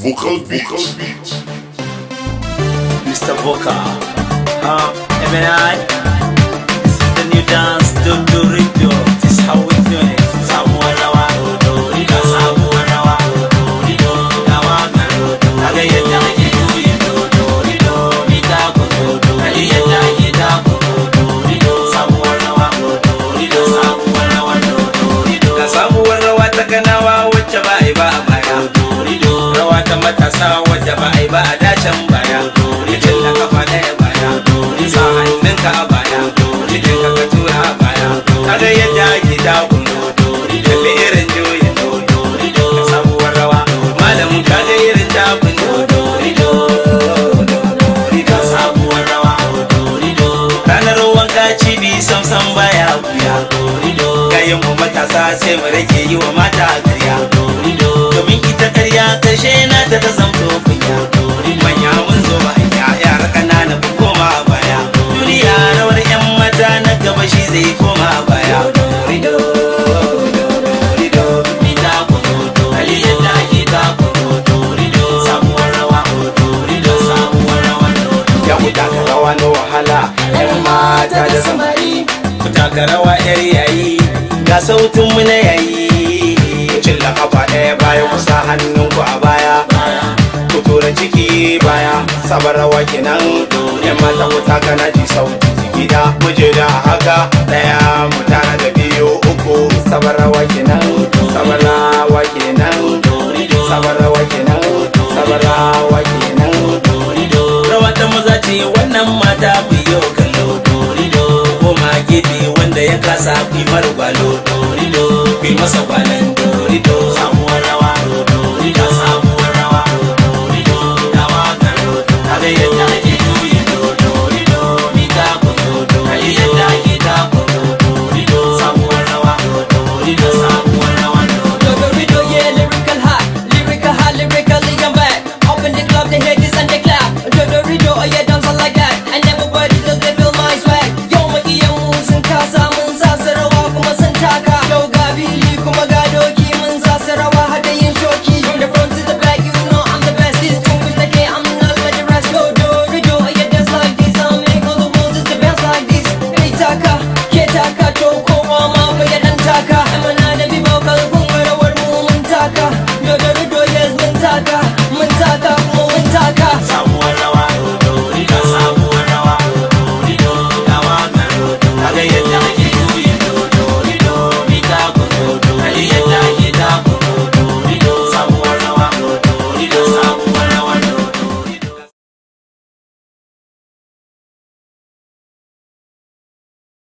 Vocal Beats. Mr. Vocal. Huh? MNI. This is the new dance. Do do do. This is how we do it. Samuwa rawa. Do do do. Samuwa rawa. Do do do. Rawa ga do do. Aga yadda ake juyin do do do. Mi ta ku do do. Ali yadda ake ta ku do do do. Samuwa rawa. Do do do. Samuwa rawa. Do do do. Ga sabuwar rawa ta kanawa wacce ba a yi ba a baya. Rawa ta matasa wacce ba a yi ba a dacen baya. Jikin da kafa ɗaya baya. Sa hannunka a baya. Jikin ka ka tura a baya. Kaga yadda ake dagun. Kalli irin juyin. Ga sabuwar rawa. Malamin kaga irin dagun. Ga sabuwar rawa. Ranar wanka cibi samsam baya wuya. Gayin mu matasa sai mu rage yi wa mata karya. Domin ita karya karshe na ta ta zamto kunya. Manya mun zo hanya yara ƙanana ku koma a baya. Duniya rawar 'yan mata na gaba shi zai koma a baya. Mi ta ku do do. Ali yadda ake ta ku do do do. Sabuwar rawa. Do do. Sabuwar rawa. Do do. Ya ku taka rawa na wahala 'yan mata da samari. Ku taka rawa 'yar yayi ga sautin mu na yayi. Cilla kafa ɗaya baya ku sa hannunku a baya. ku tura ciki baya sabar rawa kenan yan mata ku taka na ji sauti gida muje da haka daya mu tara da biyu uku sabar rawa kenan sabar rawa kenan sabar rawa kenan sabar rawa kenan rawa ta maza ce wannan mata ku yi kallo koma gefe wanda ya kasa ku yi margwalo ku yi masa kwanan dorido